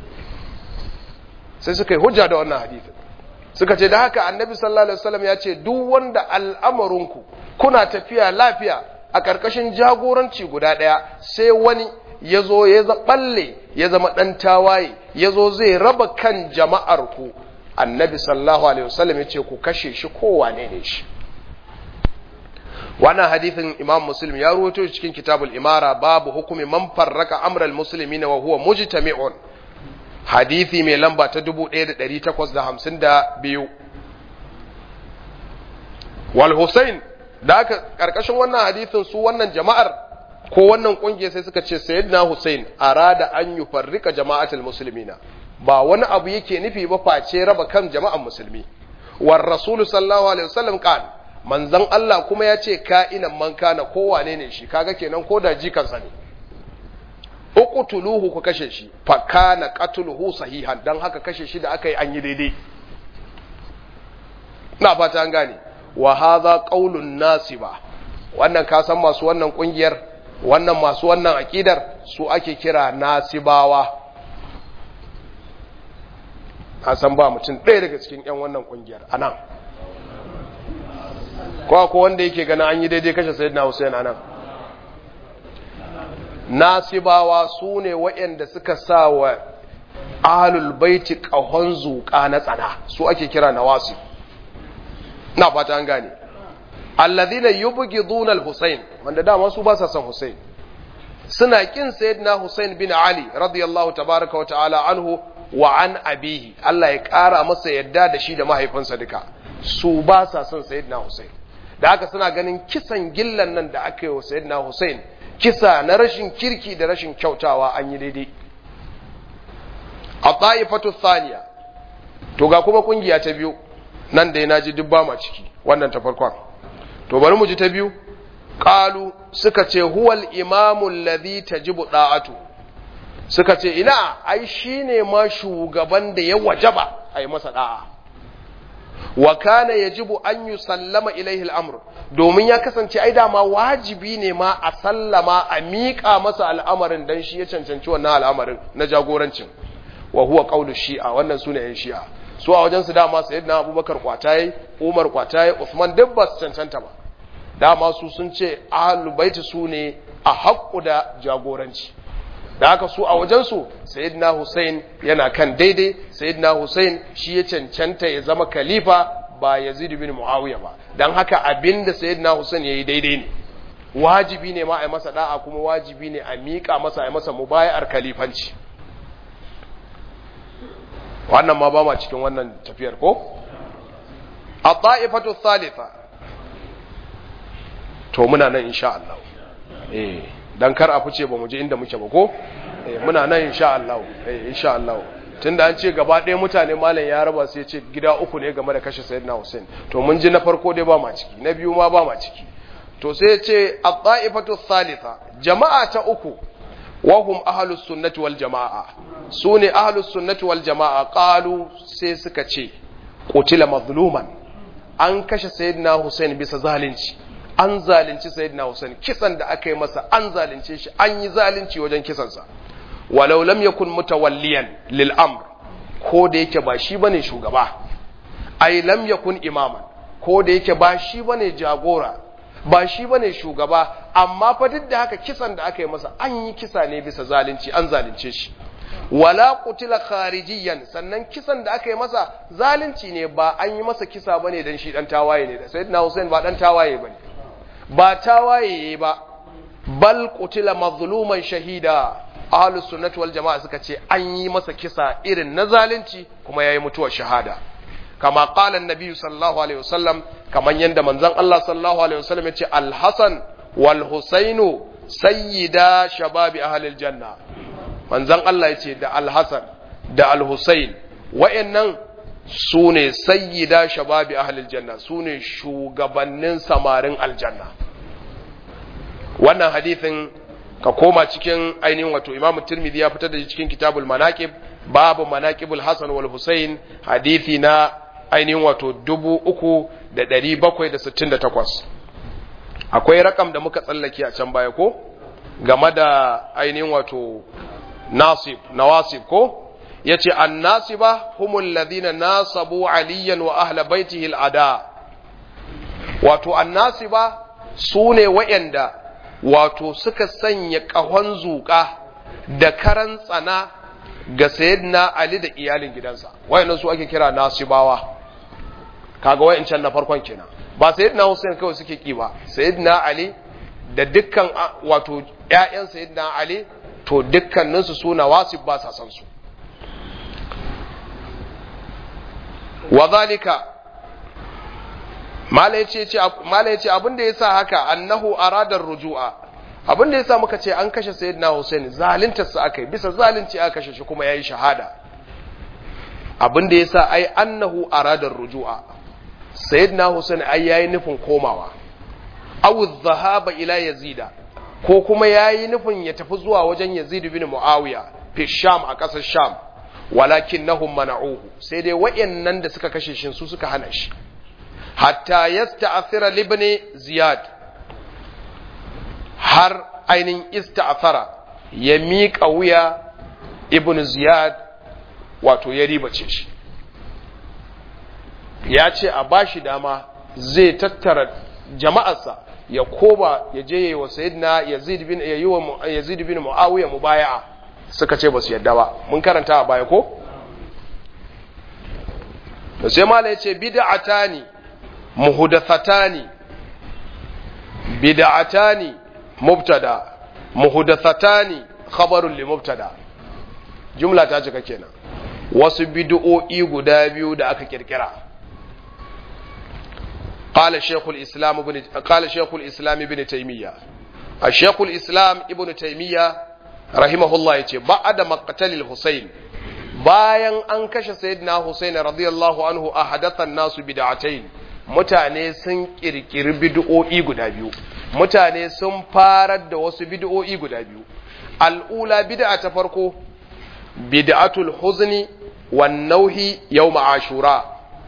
sai suka yi hujja da wannan hadisin suka ce da haka annabi sallallahu alaihi wasallam ya ce duk wanda al'amarinku kuna tafiya lafiya a ƙarƙashin jagoranci guda ɗaya sai wani ya zo ya balle ya zama ɗan tawaye ya zo zai raba kan jama'arku annabi sallallahu alaihi wasallam ya ce ku kashe shi kowane ne shi wannan hadithin imam muslim ya ruwato cikin kitabul imara babu hukumi man farraka amral muslimina wa huwa mujtami'un hadithi mai lamba ta 1852 wal husain da aka karkashin wannan hadithin su wannan jama'ar ko wannan kungiya sai suka ce sayyidina husain arada an yufarrika jama'atul muslimina ba wani abu yake nufi ba face raba kan jama'an musulmi war rasul sallallahu alaihi wasallam kan manzon Allah kuma ya ce ka'inan man kana kowane ne shi kaga kenan ko da jikansa ne uqtuluhu ku kashe shi fa kana qatluhu sahihan dan haka kashe shi da aka yi an yi daidai na fata an gane wa hadha qaulun nasiba wannan ka san masu wannan kungiyar wannan masu wannan akidar su ake kira nasibawa ka san ba mutum ɗaya daga cikin ƴan wannan kungiyar anan ko ko wanda yake ganin an yi daidai kashe sayyidina Hussein anan nasibawa su ne waɗanda suka sa wa ahlul baiti ƙahon zuƙa na tsana su ake kira nawasi na fata an gane alladhina yubghiduna al-Husayn wanda dama su ba sa son Husayn suna kin sayyidina Husayn bin Ali radiyallahu tabaraka wa ta'ala anhu wa an abihi Allah ya ƙara masa yadda da shi da mahaifinsa duka su ba sa son sayyidina Husayn da haka suna ganin kisan gillan nan da aka yi wa sayyidina Husayn kisa na rashin kirki da rashin kyautawa an yi daidai a ta'ifatu thaniya to ga kuma kungiya ta biyu nan da na ji dubba ma ciki wannan ta farkon to bari mu ji ta biyu qalu suka ce huwal imamu alladhi tajibu da'atu suka ce ina ai shine ma shugaban da ya wajaba ai masa da'a wa kana yajibu an yusallama ilaihi al-amr domin ya kasance ai dama wajibi ne ma a sallama a miƙa masa al'amarin dan shi ya cancanci wannan al'amarin na jagorancin wa huwa qawlu shi'a wannan sune yan shi'a su a wajen su dama sayyidina abubakar kwataye umar kwataye usman duk ba su cancanta ba dama su sun ce ahlul baiti su ne a haƙƙu da jagoranci da haka su a wajensu sayyidina Hussein yana kan daidai sayyidina Hussein shi ya cancanta ya zama khalifa ba Yazid bin Muawiya ba dan haka abinda sayyidina Hussein yayi daidai ne wajibi ne ma a yi masa da'a kuma wajibi ne a miƙa masa a masa mubayar khalifanci wannan ma ba ma cikin wannan tafiyar ko a ta'ifatu thalitha to muna nan insha Allah eh dan kar a fice ba mu je inda muke ba ko eh muna nan insha Allah eh insha Allah tunda an ce gaba ɗaya mutane malam ya raba sai ya ce gida uku ne game da kashe sayyidina Hussein to mun ji na farko dai ba ma ciki na biyu ma ba ma ciki to sai ya ce at-ta'ifatu thalitha jama'a ta uku wa hum ahlus sunnati wal jama'a sune ahlus sunnati wal jama'a qalu sai suka ce qutila mazluman an kashe sayyidina Hussein bisa zalunci an zalunci sayyidina Hussein kisan da aka yi masa an zalunce shi an yi zalunci wajen kisansa walau lam yakun mutawalliyan lil amr ko da yake ba shi bane shugaba ai lam yakun imaman ko da yake ba shi bane jagora ba shi bane shugaba amma fa duk da haka kisan da aka yi masa an yi kisa ne bisa zalunci an zalunce shi wala qutila kharijiyan sannan kisan da aka yi masa zalunci ne ba an yi masa kisa bane dan shi dan tawaye ne da sayyidina Hussein ba dan tawaye bane ba tawaye ba bal qutila mazluman shahida ahlus sunnati wal jamaa suka ce an yi masa kisa irin na zalunci kuma yayi mutuwar shahada kama qala annabi sallallahu alaihi wasallam kaman yanda manzon Allah sallallahu alaihi wasallam yace al-hasan wal husainu sayyida shababi ahlil janna manzon Allah yace da al-hasan da al-husain wa'annan su ne sayyida shababi ahlil janna su ne shugabannin samarin aljanna wannan hadithin ka koma cikin ainihin wato imam tirmidhi ya fitar da shi cikin kitabul manaqib babu manaqibul hasan wal husain hadithi na ainihin wato dubu uku da ɗari bakwai da sittin da takwas akwai rakam da muka tsallake a can baya ko game da ainihin wato nasib nawasib ko yace annasiba humul ladina nasabu aliyan wa ahla baitihi al'ada wato annasiba sune wayanda wato suka sanya kahon zuka da karan tsana ga sayyidina ali da iyalin gidansa wayannan su ake kira nasibawa kaga wayancan na farkon kenan ba sayyidina Hussein kawai suke ki ba sayyidina ali da dukkan wato ƴaƴan sayyidina ali to dukkaninsu suna wasib ba sa san su وذلك mala yace abin da yasa haka annahu arada rujua abin da yasa muka ce an kashe sayyidina Hussein zalunta sa akai bisa zalunci aka kashe shi kuma yayi shahada abin da yasa ai annahu arada rujua sayyidina Hussein ai yayi nufin komawa aw dhahaba ila yazida ko kuma yayi nufin ya tafi zuwa wajen Yazid bin Muawiya fi Sham a ƙasar Sham walakin nahum mana'uhu sai dai wayannan da suka kashe shi su suka hana shi hatta yasta'thira libni ziyad har ainin ista'thara ya miƙa wuya ibn ziyad wato ya ribace shi ya ce a bashi dama zai tattara jama'arsa ya koma ya je yayi wa sayyidina yazid bin yayi wa yazid bin muawiya mubaya'a suka ce ba su yadda ba mun karanta a baya ko da sai mala yace bid'atani muhdathatani bid'atani mubtada muhdathatani khabarun li mubtada jumla ta cika kenan wasu bid'o'i guda biyu da aka kirkira قال شيخ الإسلام ابن قال شيخ الإسلام ابن تيمية الشيخ الإسلام ابن تيمية رحمه الله يتي بعد مقتل الحسين bayan an kashe sayyidina Hussein radiyallahu anhu a hadathan nasu bid'atain mutane sun kirkiri bid'o'i guda biyu mutane sun farar da wasu bid'o'i guda biyu al'ula bid'a ta farko bid'atul huzni wan nauhi yawm ashura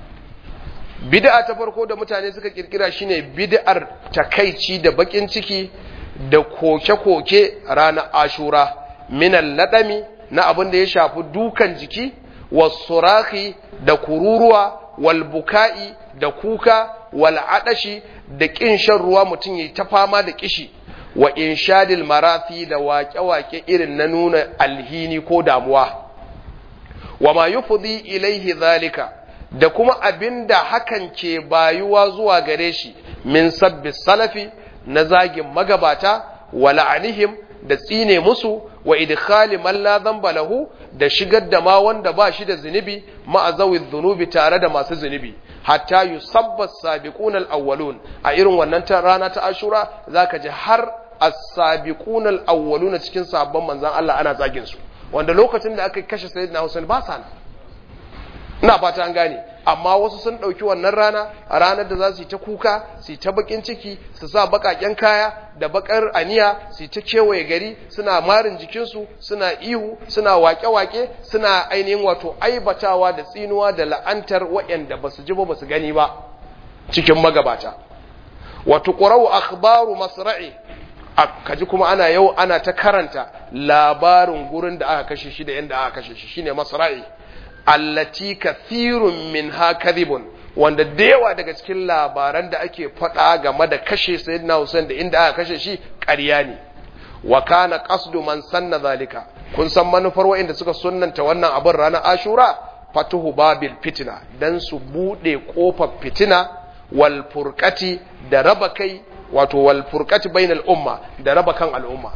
bid'a ta farko da mutane suka kirkira shine bid'ar takaici da bakin ciki da koke-koke ranar ashura minal ladami na abin da ya shafi dukan jiki wasuraki da kururuwa wal buka'i da kuka wal adashi da kin shan ruwa mutum yayi ta fama da kishi wa inshadil marathi da waƙe-waƙe irin na nuna alhini ko damuwa wa ma yufdi ilaihi zalika da kuma abinda hakan ke bayuwa zuwa gare shi min sabbi salafi na zagin magabata wa la'anihim da tsine musu wa idkhali man la dhanba lahu da shigar da ma wanda ba shi da zunubi ma dhunubi tare da masu zunubi hatta yusabba as-sabiquna al-awwalun a irin wannan ta rana ta Ashura zaka ji har as-sabiquna al-awwaluna cikin sabon manzon Allah ana zagin su wanda lokacin da aka kashe sayyidina Hussein ba sa ina fata an gane amma wasu sun ɗauki wannan rana a ranar da za su yi ta kuka su yi ta bakin ciki su sa baƙaƙen kaya da baƙar aniya su yi ta kewaye gari suna marin jikinsu suna ihu suna wake-wake suna ainihin wato aibatawa da tsinuwa da la'antar waɗanda ba su ji ba ba su gani ba cikin magabata wato ƙwarau akhbaru masra'i kaji kuma ana yau ana ta karanta labarin gurin da aka kashe shi da yadda aka kashe shi shine masra'i allati kathirun minha kadhibun wanda da yawa daga cikin labaran da ake faɗa game da kashe sayyidina Hussein da inda aka kashe shi ƙarya ne wa kana qasdu man sanna zalika kun san manufar wa'inda suka sunnanta wannan abin ranar Ashura fatuhu babil fitina dan su bude kofar fitina wal furqati da raba kai wato wal furqati bainal umma da raba kan al'umma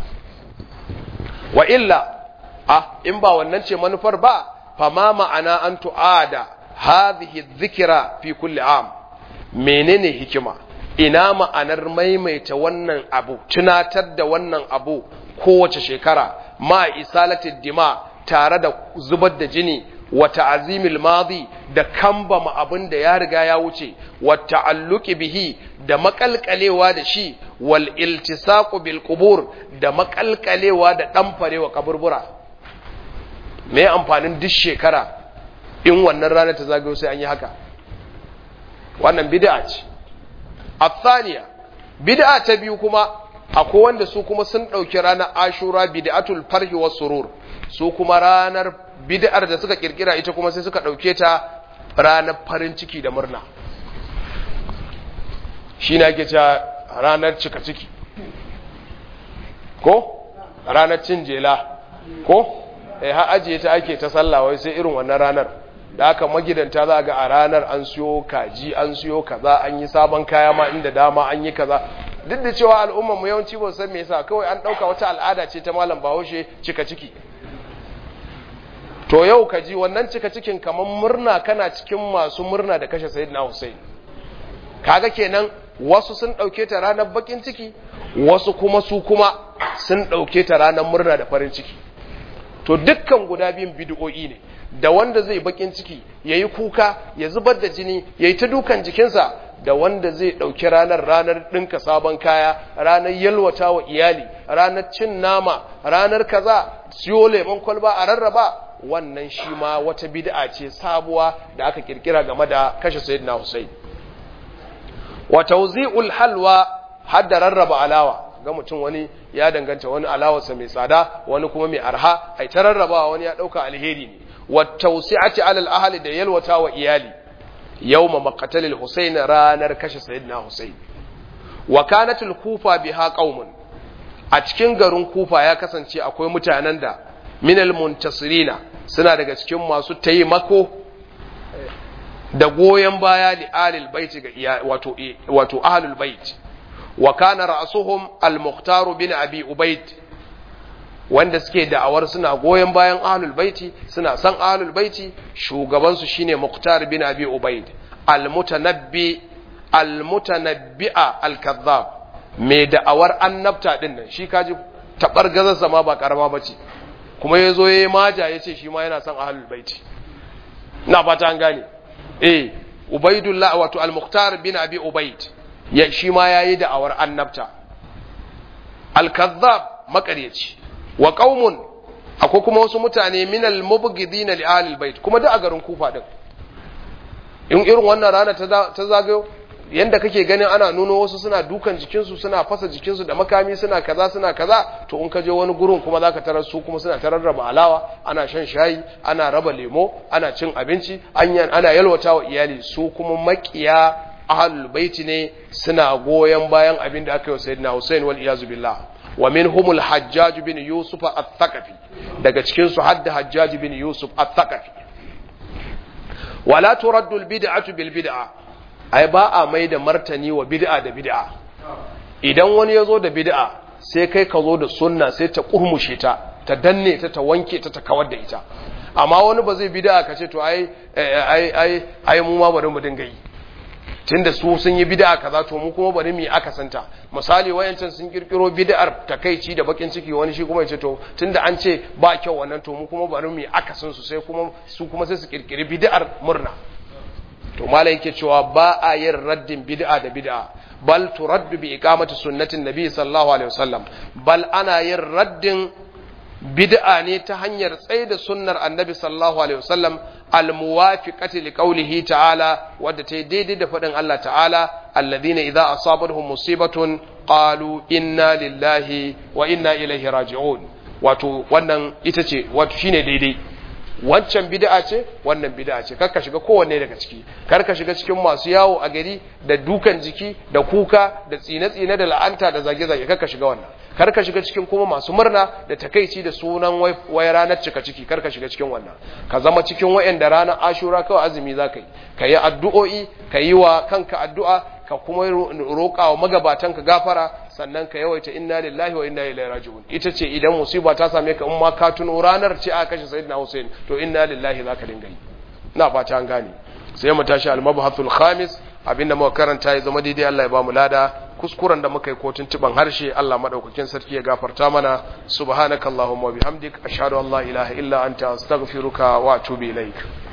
wa illa ah in ba wannan ce manufar ba fama ma'ana an tu'ada hadhihi dhikra fi kulli am menene hikima ina ma'anar maimaita wannan abu tunatar da wannan abu kowace shekara ma isalati dima tare da zubar da jini wa ta'zimil madi da kambama abin da ya riga ya wuce wa ta'alluqi bihi da makalkalewa da shi wal iltisaqu bil qubur da makalkalewa da damfarewa kaburbura me amfanin duk shekara in wannan rana ta zagayo sai an yi haka wannan bid'a ce athaniya bid'a ta biyu kuma akwai wanda su kuma sun dauki ranar ashura bid'atul farhi was surur su kuma ranar bid'ar da suka kirkira ita kuma sai suka dauke ta ranar farin ciki da murna shi na ake cewa ranar cika ciki ko ranar cin jela ko eh har ajiye ta ake ta sallah wai sai irin wannan ranar da aka magidanta za ga a ranar an siyo kaji an siyo kaza an yi sabon kaya ma inda dama an yi kaza duk da cewa al'ummar mu yawanci ba san me yasa kawai an dauka wata al'ada ce ta malam Bahaushe cika ciki to yau kaji wannan cika cikin kaman murna kana cikin masu murna da kashe sayyidina Hussein kaga kenan wasu sun dauke ta ranar bakin ciki wasu kuma su kuma sun dauke ta ranar murna da farin ciki to dukkan guda biyun bid'o'i ne da wanda zai bakin ciki yayi kuka ya zubar da jini yayi ta dukan jikinsa da wanda zai dauki ranar ranar dinka sabon kaya ranar yalwata wa iyali ranar cin nama ranar kaza siyo lemon kwalba a rarraba wannan shi ma wata bid'a ce sabuwa da aka kirkira game da kashe sayyidina Hussein wa tawzi'ul halwa hadda rarraba alawa ga mutum wani ya danganta wani alawarsa mai tsada wani kuma mai arha ai ta rarrabawa wani ya dauka alheri ne wa tawsi'ati alal ahli da yalwata wa iyali yawma maqtalil husayn ranar kashe sayyidina husayn wa kanatul kufa biha qaumun a cikin garin kufa ya kasance akwai mutanen da minal muntasirina suna daga cikin masu taimako da goyon baya li alil baiti ga wato wato ahlul bait wa kana ra'suhum al-mukhtar bin abi ubayd wanda suke da'awar suna goyon bayan ahlul baiti suna san ahlul baiti shugaban su shine mukhtar bin abi ubayd al-mutanabbi al-mutanabbi'a al-kadhab mai da'awar annabta din nan shi kaji tabar gazarsa ma ba karama bace kuma yazo yayi maja yace shi ma yana son ahlul baiti ina fata an gane eh ubaidullah wato al-mukhtar bin abi ubayd ya shi ma yayi da'awar annabta al-kadhab makaryaci wa qaumun akwai kuma wasu mutane min al-mubghidina li ahlil bait kuma da a garin kufa din in irin wannan rana ta zagayo yanda kake ganin ana nuno wasu suna dukan jikinsu suna fasa jikinsu da makami suna kaza suna kaza to in ka je wani gurin kuma zaka tarar su kuma suna tarar raba alawa ana shan shayi ana raba lemo ana cin abinci ana yalwata wa iyali su kuma makiya ahlul baiti ne suna goyon bayan abin da aka yi wa sayyidina Hussein wal iyazu billah wa minhum al hajjaj bin yusuf al-thaqafi daga cikin su hadda hajjaj bin yusuf al-thaqafi wala turaddu al-bid'atu bil bid'ah ai ba a mai da martani wa bid'a da bid'a idan wani ya zo da bid'a sai kai ka zo da sunna sai ta kurmushe ta ta danne ta ta wanke ta ta kawar da ita amma wani ba zai bid'a ka ce to ai ai ai ai mu ma bari mu dinga yi tunda su sun yi bid'a kaza to mu kuma bari mu yi aka santa misali wayancan sun kirkiro bid'ar takeici da bakin ciki wani shi kuma ya ce to tunda an ce ba kyau wannan to mu kuma bari mu yi aka san su sai kuma su kuma sai su kirkiri bid'ar murna to malai yake cewa ba a yin raddin bid'a da bid'a bal turaddu bi iqamati sunnatin nabi sallallahu alaihi wasallam bal ana yin raddin bid'a ne ta hanyar tsaye da sunnar annabi sallallahu alaihi wasallam al muwafiqati li qawlihi ta'ala wadda ta daidai da faɗin Allah ta'ala alladhina idza asabatuhum musibatun qalu inna lillahi wa inna ilaihi raji'un wato wannan ita ce wato shine daidai wancan bid'a ce wannan bid'a ce karka shiga kowanne daga ciki karka shiga cikin masu yawo a gari da dukan jiki da kuka da tsine-tsine da la'anta da zage-zage karka shiga wannan karka shiga cikin kuma masu murna da takeici da sunan wai ranar cika ciki karka shiga cikin wannan ka zama cikin wayanda ranar ashura kawai azumi za ka yi ka yi addu'o'i ka yi wa kanka addu'a ka kuma roƙa wa magabatanka gafara sannan ka yawaita inna lillahi wa inna ilaihi raji'un ita ce idan musiba ta same ka in ma ka tuno ranar ce aka kashe sayyidina Hussein to inna lillahi zaka dinga yi ina fata an gane sai mu tashi al-mabhathul khamis abinda muka karanta ya zama daidai Allah ya ba mu lada kuskuren da muka yi kotun tuban harshe Allah madaukakin sarki ya gafarta mana subhanakallahumma wa bihamdik ashhadu an la ilaha illa anta astaghfiruka wa atubu ilaik